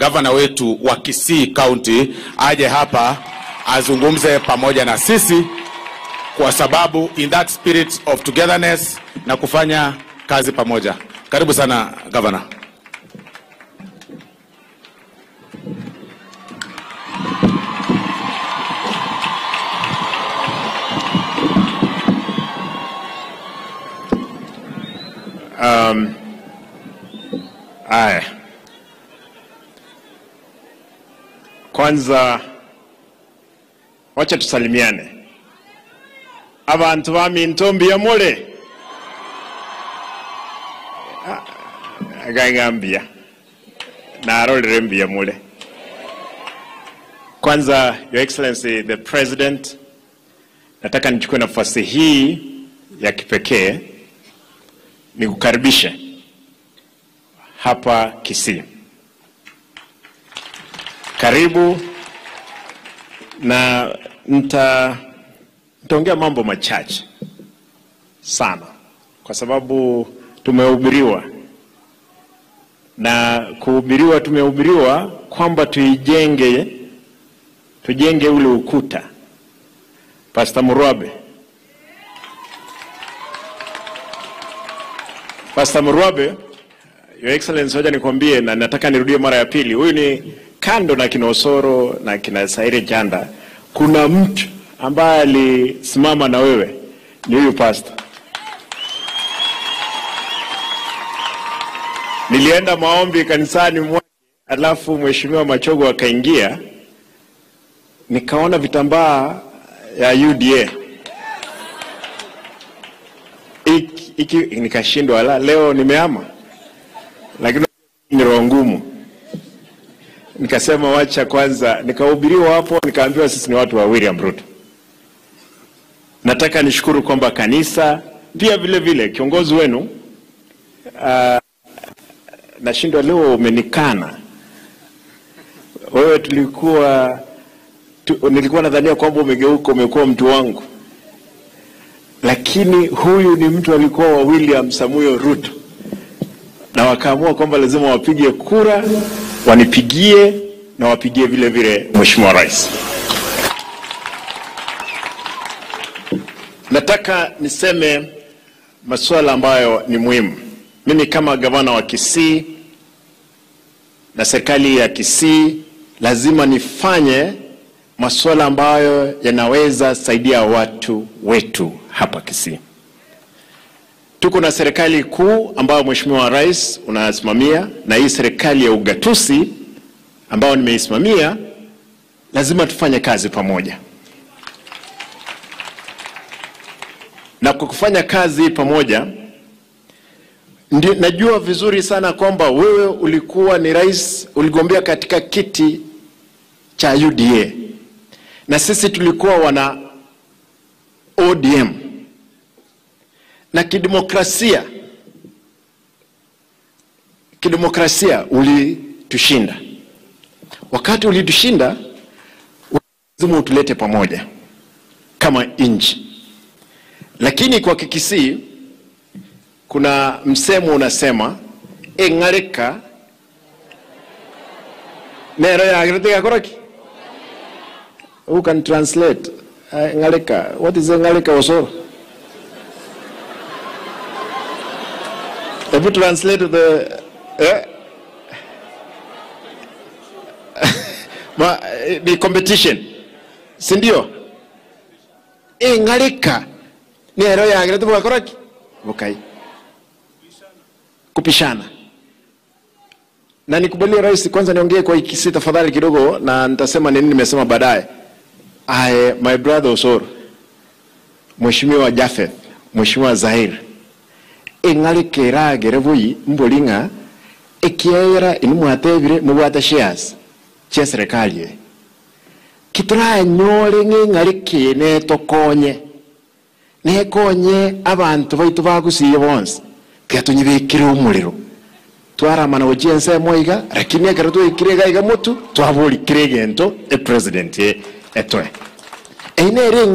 gavana wetu wa Kisii County aje hapa azungumze pamoja na sisi, kwa sababu in that spirit of togetherness na kufanya kazi pamoja. Karibu sana gavana. Aya, kwanza wacha tusalimiane. abantu baminto mbiyamule agang'ambia narorere mbiyamule kwanza your excellency the president nataka nichukue nafasi hii ya kipekee nikukaribishe hapa Kisii. Karibu na nita nitaongea mambo machache sana, kwa sababu tumehubiriwa na kuhubiriwa, tumehubiriwa kwamba tuijenge, tujenge ule ukuta. Pastor Murwabe, Pastor Murwabe, Your Excellency, hoja nikwambie, na nataka nirudie mara ya pili. Huyu ni kando na kina Osoro na kina Saire Janda, kuna mtu ambaye alisimama na wewe, ni huyu pastor. Nilienda maombi kanisani mwake, alafu mheshimiwa Machogo akaingia, nikaona vitambaa ya UDA iki, iki, nikashindwa la leo nimeama lakini ni roho ngumu. Nikasema wacha kwanza, nikahubiriwa hapo, nikaambiwa sisi ni watu wa William Ruto. Nataka nishukuru kwamba kanisa pia vile vile kiongozi wenu uh, nashindwa leo umenikana wewe. Tulikuwa tu, nilikuwa nadhania kwamba umegeuka, umekuwa mtu wangu, lakini huyu ni mtu alikuwa wa William Samuel Ruto na wakaamua kwamba lazima wapige kura, wanipigie na wapigie vile vile Mheshimiwa Rais. Nataka niseme masuala ambayo ni muhimu. Mimi kama gavana wa Kisii na serikali ya Kisii lazima nifanye masuala ambayo yanaweza saidia watu wetu hapa Kisii. Tuko na serikali kuu ambayo Mheshimiwa Rais unasimamia na hii serikali ya ugatuzi ambayo nimeisimamia, lazima tufanye kazi pamoja. Na kwa kufanya kazi pamoja, ndio najua vizuri sana kwamba wewe ulikuwa ni rais, uligombea katika kiti cha UDA na sisi tulikuwa wana ODM na kidemokrasia, kidemokrasia ulitushinda. Wakati ulitushinda, lazima utulete pamoja kama nchi. Lakini kwa Kikisii kuna msemo unasema eng'areka nero yagiritiga koroki who can translate uh, eng'areka what is eng'areka osoro Have you translated the eh? Ma, the competition si ndio ing'arika nero yagire tubugakoraki bukai kupishana na nikubalie rais kwanza niongee kwa ikisi tafadhali kidogo na nitasema nini nimesema baadaye I, my brother Osoro mheshimiwa Jafeth mheshimiwa Zahir ing'arika eragere bui mboring'a ekiaera ini mwatebire mubwate shares chia serikali eye kituranyore ng'ing'arika eye netokonye nekonye abantu baitu bagusiye bonse tiga tunyibikire omorero twaramana gochia ensemo iga lakini ekero twikire iga iga motu twabũrikire egento epresident etoe eyi nere